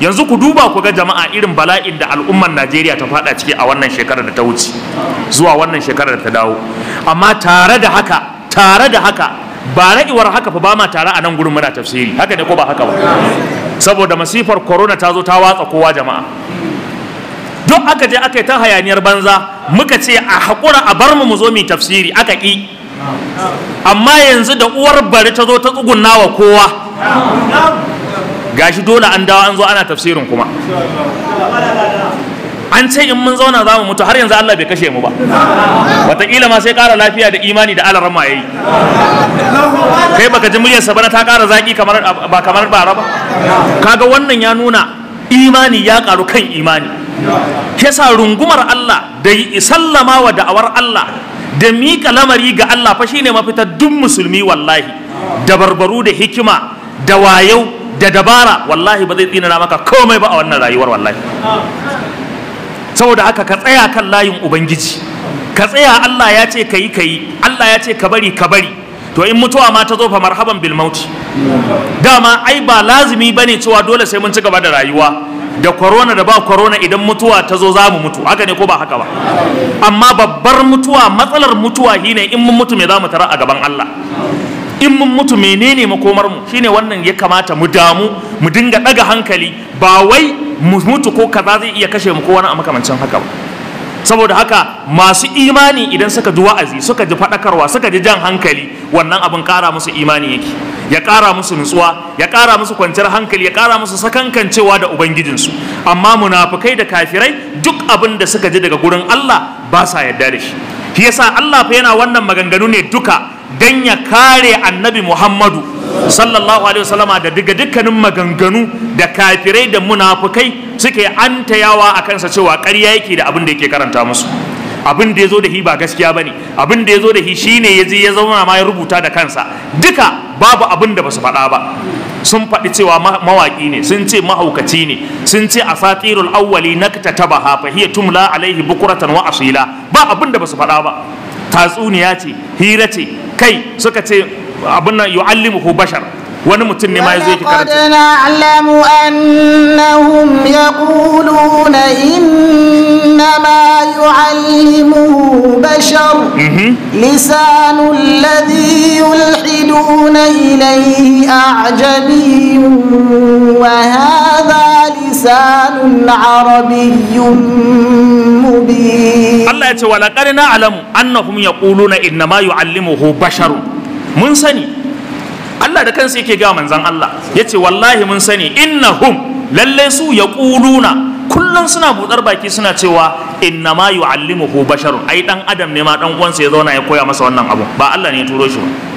yanzu ku duba ku ga jama'a irin bala'in da al'ummar Najeriya ta fada ciki a wannan shekarar da ta wuce zuwa wannan shekarar da ta dawo amma tare da haka tare da haka ba ra'iwar haka fa ba ma tare a nan gurin muna tafsiri haka ne ko ba haka ba saboda masifar corona ta zo ta watsa kowa jama'a duk aka je aka yi ta hayaniyar banza muka ce a haƙura a bar mu mu zo mu tafsiri aka ƙi amma yanzu da uwar bari ta zo ta tsugunna wa kowa gashi dole an dawo an zo ana tafsirin kuma an ce in mun zauna za mu mutu har yanzu Allah bai kashe mu ba wataƙila ma sai ƙara lafiya da imani da alaran ma yayi kai baka ji muryarsa bana ta ƙara zaƙi kamar ba kamar bara ba kaga wannan ya nuna imani ya ƙaru kan imani kesa rungumar Allah da sallama wa da'awar Allah da miƙa lamari ga Allah fa shine mafita duk musulmi wallahi da barbaru da hikima da wayau da dabara wallahi ba zai tsinana maka komai ba a wannan rayuwar wallahi saboda haka ka tsaya kan layin ubangiji ka tsaya Allah ya ce ka yi ka yi Allah ya ce ka bari ka bari to in mutuwa ma ta zo fa marhaban bil mauti dama ai ba lazimi bane cewa dole sai mun ci gaba da rayuwa da corona da ba corona idan mutuwa ta zo za mu mutu haka ne ko ba haka ba amma babbar mutuwa matsalar mutuwa shine in mun mutu me za mu tara a gaban Allah in mun mutu menene makomar mu shine wannan ya kamata mu damu mu dinga daga hankali ba wai mu mutu ko kaza zai iya kashe mu ko wani a makamancin haka ba saboda haka masu imani idan suka ji wa'azi suka ji faɗakarwa suka ji jan hankali wannan abin ƙara musu imani yake ya ƙara musu nutsuwa ya ƙara musu kwanciyar hankali ya ƙara musu sakankancewa da ubangijinsu amma munafukai da kafirai duk abin da suka ji daga gurin Allah ba sa yarda da shi shi yasa Allah fa yana wannan maganganu ne duka dan ya kare annabi Muhammadu sallallahu alaihi wasallama da daga dukkanin maganganu da kafirai da munafukai suke antayawa a kansa cewa ƙarya yake da abin da yake karanta musu abin da ya zo da shi ba gaskiya ba ne abin da ya zo da shi shine ya je ya zauna ma ya rubuta da kansa duka babu abin da ba su faɗa ba sun faɗi cewa mawaƙi ne sun ce mahaukaci ne sun ce a satirul awwali na taba fa hiya tumla alaihi bukuratan wa asila ba abin da ba su faɗa ba tatsuniya ce hira ce kai suka ce abin nan yu'allimuhu bashar wani mutum ne ma yazo yake karanta ولقد نعلم أنهم يقولون إنما يعلمه بشر لسان الذي يلحدون إليه أعجمي وهذا لسان عربي مبين Allah ya ce wa laqad na'lamu annahum yaquluna innama yu'allimuhu basharun mun sani Allah da kansa yake ga manzon Allah yace wallahi mun sani innahum lalle su yaquluna kullum suna budar baki suna cewa innama yu'allimuhu basharun ai dan adam ne ma dan uwansa ya zauna ya koya masa wannan abu ba Allah ne ya turo shi ba